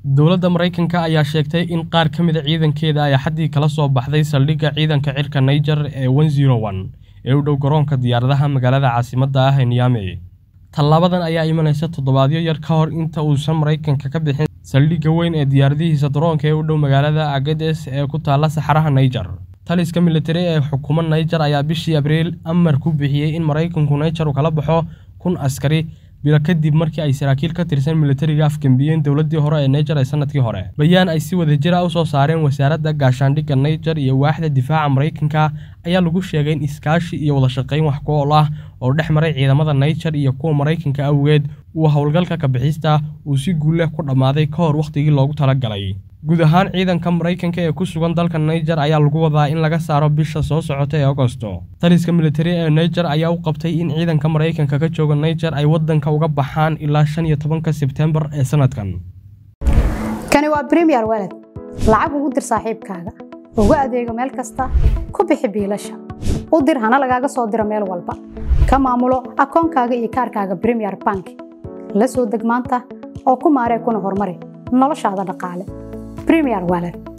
dowladda maraykanka ayaa sheegtay in qaar ka mida ciidankeeda ay xaddii kala soo baxday saldhigga ciidanka cirka niger ee ee u dhow garoonka diyaaradaha magaalada caasimadda ah ee niyaame tallaabadan ayaa imanaysa toddobaadyo yar ka hor inta uusan maraykanka ka bixin saldhigga weyn ee diyaaradihiisa daroonka ee u dhow magaalada agades ee ku taalla saxaraha niger taliska militari ee xukuuma niger ayaa bishii abriil amar ku bixiyey in maraykanku niger uu kala baxo kun askari bilo kadib markii ay saraakiil ka tirsan militariga afgembiyeen dowladdii hore ee niger ee sanadkii hore bayaan ay si wadajir ah u soo saareen wasaaradda gaashaandhigga niger iyo waaxda difaaca maraykanka ayaa lagu sheegay in iskaashi iyo wadashaqayn wax ku ool ah oo dhex maray ciidamada niger iyo kuwa maraykanka awgeed uu howlgalka kabixista uu si guulleh ku dhammaaday ka hor wakhtigii loogu talagalay guud ahaan ciidanka maraykanka ee ku sugan dalka niger ayaa lagu wadaa in laga saaro bisha soo socota ee agosto taliska militari ee niger ayaa u qabtay in ciidanka maraykanka ka jooga niger ay waddanka uga baxaan ilaa shan iyo tobanka sebtembar ee sanadkan kani waa bremiyer waled lacag ugu dir saaxiibkaaga ugu adeego meel kasta ku bixi biilasha u dir hana lagaaga soo diro meel walba ka maamulo akoonkaaga iyo kaarkaaga bremiyer bank la soo deg maanta oo ku maaree kuna horumari noloshaada dhaqaale Premier Wallet.